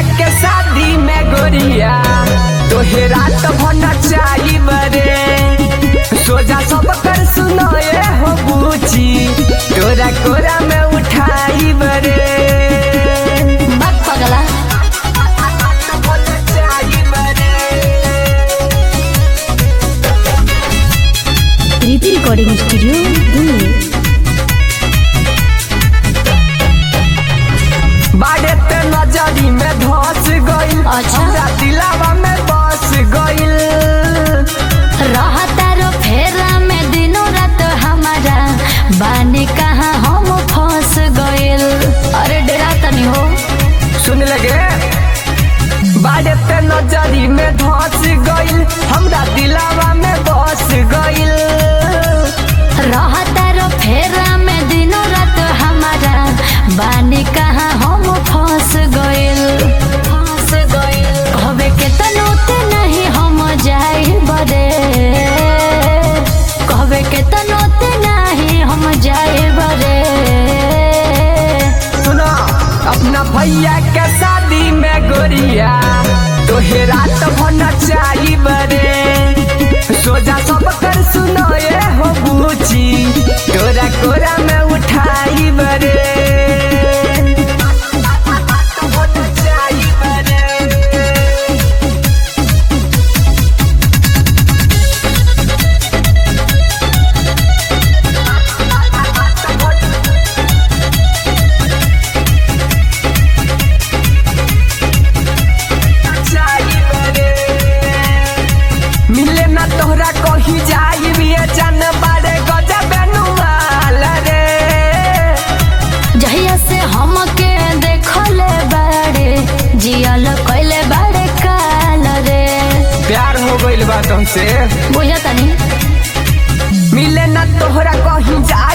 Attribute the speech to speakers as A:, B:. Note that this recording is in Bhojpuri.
A: के शादी में गोरिया तोहे रात भन चाही बरे सोजा सब कर सुनाए हो बूची तोरा कोरा में उठाई बरे
B: बात पगला
C: प्रीति रिकॉर्डिंग स्टूडियो दिल्ली
A: बाड़े ते नजरी में धस गइल
B: अच्छा।
A: हमरा दिलावा में बस गइल
B: रहता रो फेरा में दिनों रात हमारा बाने कहाँ हम फंस गइल अरे डरा तनी हो
A: सुन लगे बाड़े ते नजरी में धस गइल हमरा दिलावा में बस गइल
B: रहता रो फेरा में दिनों रात हमारा बाने कहाँ हम फंस गइल फंस गइल हवे के तनोते नहीं हम जाई बरे कहवे के तनोते नहीं हम जाई बरे
A: सुना अपना भैया के शादी में गोरिया तोहे रात भन चाही बरे सोजा सब कर सुनाए हो बूची तोरा कोरा में उठाई बरे मिले ना तोहरा कही जाई बिए जान बारे गजब नुमाल रे
B: जहिया से हमके देखले बाड़े जियल कइले बाड़े काल रे
A: प्यार हो गइल बा तुमसे
B: बुझा तनी
A: मिले ना तोहरा कहीं जाई